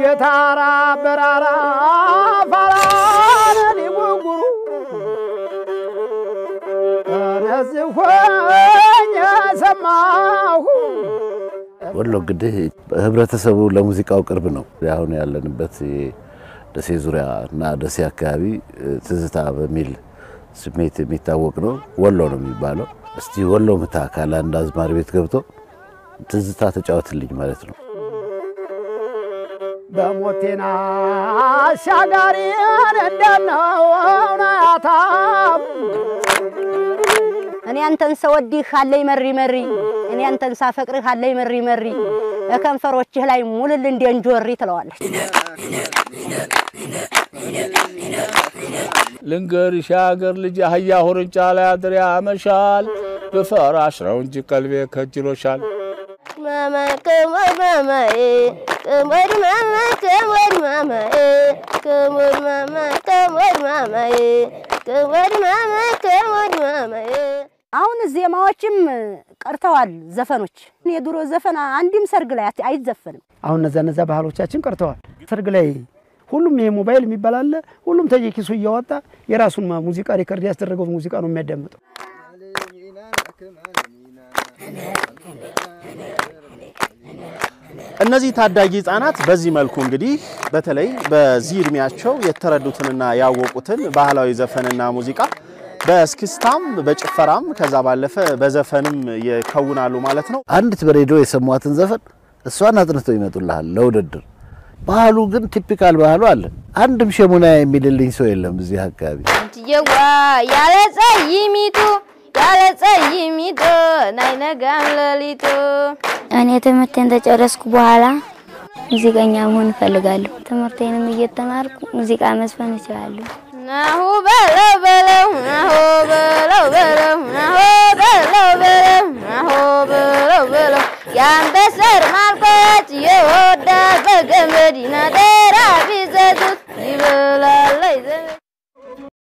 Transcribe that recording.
የታራ በራራ ፋራን ሊጉጉሩ እነዚህ ሆኝ ሰማሁ ወሎ እንግዲህ ህብረተሰቡ ለሙዚቃው ቅርብ ነው። አሁን ያለንበት ደሴ ዙሪያ እና ደሴ አካባቢ ትዝታ በሚል ስሜት የሚታወቅ ነው። ወሎ ነው የሚባለው። እስቲ ወሎ ምታ ካለ አንድ አዝማሪ ቤት ገብቶ ትዝታ ተጫወትልኝ ማለት ነው። በሞቴና አሻጋሪን እንደነው እውነታም እኔ አንተን ሰወድህ አለኝ መሪ መሪ እኔ አንተን ሳፈቅርህ አለኝ መሪ መሪ ከንፈሮችህ ላይ ሙልል እንደ እንጆሪ ትለዋለች። ልንገርሽ የሀገር ልጅ አህያ ሁርንጫ ላይ አድሬ ያመሻል፣ በፈራሽ ነው እንጂ ቀልቤ ከጅሎሻል። ማማ ከሞር ማማዬ ከሞር ማማ ከሞር ማማዬ ከሞር ማማ ከሞር ማማዬ ከሞር ማማ ከሞር ማማዬ አሁን ዜማዎችም ቀርተዋል። ዘፈኖች የድሮ ዘፈን አንድም ሰርግ ላይ አት- አይዘፈንም። አሁን እነዛ እነዛ ባህሎቻችን ቀርተዋል። ሰርግ ላይ ሁሉም ይሄ ሞባይል የሚባል አለ። ሁሉም ተየኪሱ እያወጣ የራሱን ማ- ሙዚቃ ሪከርድ ያስደረገው ሙዚቃ ነው የሚያዳምጠው። እነዚህ ታዳጊ ህጻናት በዚህ መልኩ እንግዲህ በተለይ በዚህ እድሜያቸው የተረዱትንና ያወቁትን ባህላዊ ዘፈንና ሙዚቃ በእስክስታም በጭፈራም ከዛ ባለፈ በዘፈንም ይከውናሉ ማለት ነው። አንዲት በሬዲዮ የሰሟትን ዘፈን እሷን አጥንተው ይመጡልሃል ለውድድር። ባህሉ ግን ቲፒካል ባህሉ አለ። አንድም ሸሙና የሚልልኝ ሰው የለም እዚህ አካባቢ። አንትየዋ ያለ ጸይሚቱ ያለ ጸይሚቱ ናይነጋም ሌሊቱ እኔ ትምህርቴን ተጨረስኩ በኋላ ሙዚቀኛ መሆን እፈልጋለሁ። ትምህርቴንም እየተማርኩ ሙዚቃ መዝፈን እችላለሁ። ናሁ በለው በለው ናሁ በለው በለው ናሁ በለው በለው ናሁ በለው በለው የአንበሰር ማልኮች የወዳት በገመድ ይናደራል